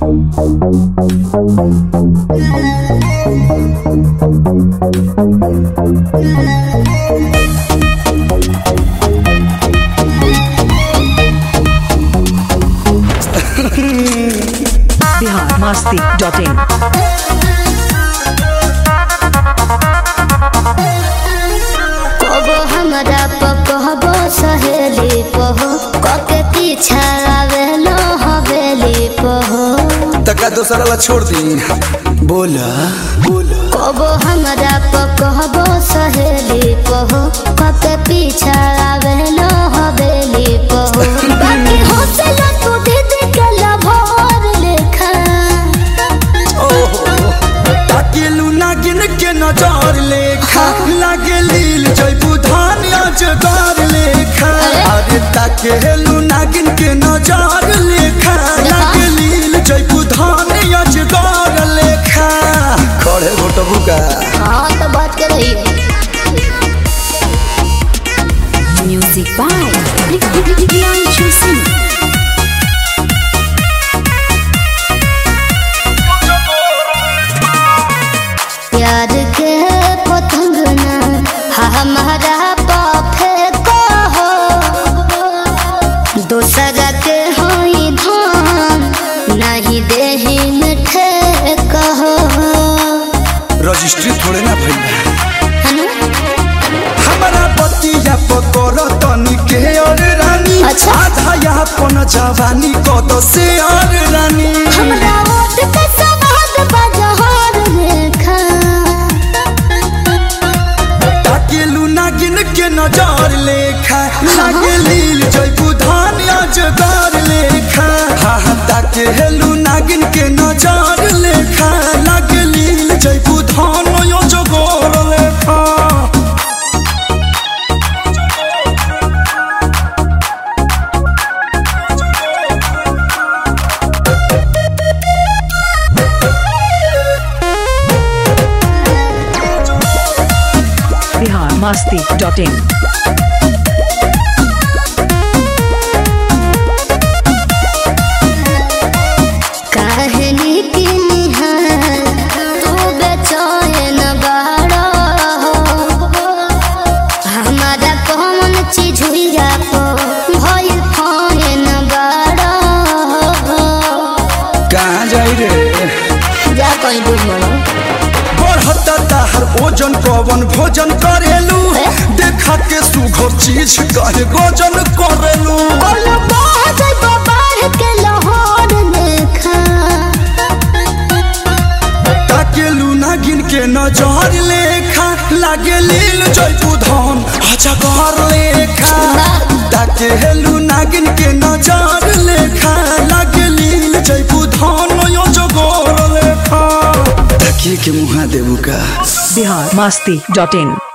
Bihar Masti dot in कबो हमरा पकहबो सहेली पहो कके पीछा आवेलो हवेली पहो तका दोसरा ला छोड़ दी बोला बोला कबो हमरा पकहबो सहेली पहो कके पीछा आवेलो हवेली पहो बाकी हौसला तू दीदी के लभोर लेखा ताकेलू नागिन के नजर लेखा लागे लील जयबू धान अजगर लेखा अरे ताकेलू नागिन के नजर लेखा लागे लील जयबू धान अजगर लेखा खड़े घोटबू का हाँ तो बात कर रही है Music by Priyanshu Singh. प्यार के पतंग ना हमारा पाफे को हो दूसरा के होई धान नहीं देही मिठे कहो रजिस्ट्री थोड़े ना भइल है ना? हमारा बतिया पकड़ तनी के और रानी अच्छा। आधा यहाँ पन जवानी कद से और रानी हमरा ओट के सवाद बजहर रेखा ताकेलू नागिन के नजर लेखा लागे लील जयबू धान अजगर लेखा हा हा ताकेलू नागिन के नजर लेखा लागे लील जयबू धान अजगर लेखा बिहार मस्ती डॉट इन कहनी की निहार तू बेचैन बाड़ा हमारा कौन चीज हुईया को भइल फैन बाड़ा कहाँ जाई रे जा कहीं बुझ मरो बढ़ता ताहर ओजन कवन भोजन करेलू ए? देखा के सुघर चीज कहे गोजन करेलू बोलो बाज बाहर के लाहौर देखा ताकेलू नागिन के नजर लेखा लागे लील जयपू धन अजगर लेखा ताकेलू नागिन के नजर लेखा लागे लील जयपू धन अजगर लेखा ताकिए के मुहा देबू का बिहार मस्ती डॉट इन